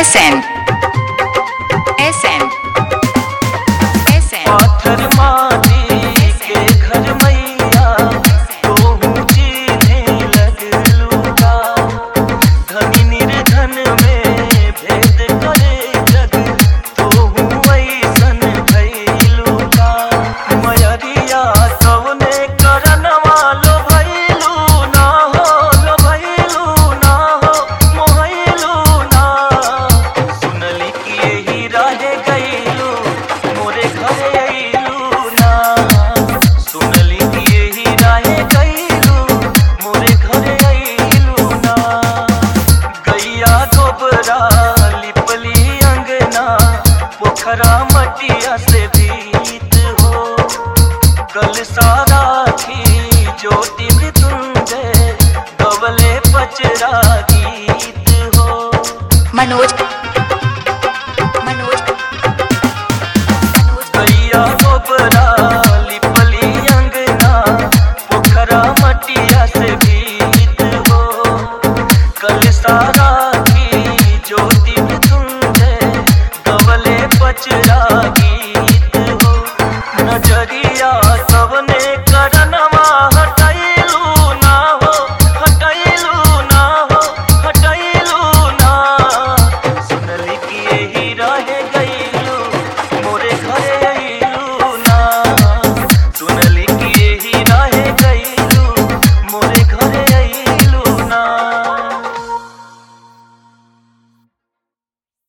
SN SN SN पाथर माटी के घर मैया तोहू चिन्हे लगलू का धनी निर्धन में भेद करे जग तोहू ऐसन भइलू का मयरिया कवने करनवा लो भइलू ना हो लो भइलू ना हो मोहइलू ना सुनली कि यही रहे गइलू मोरे घरे अइलू ना सुनली कि यही रहे गइलू मोरे घरे अइलू ना गैया गोबरा लिपली अंगना पोखरा मटिया से भीत हो कल सारा थी ज्योति मृत्युंजय गवले पचरा गीत हो मनोज मनोज मनोज गैया गोबरा लिपली अंगना पोखरा मटिया से भीत हो कल सारा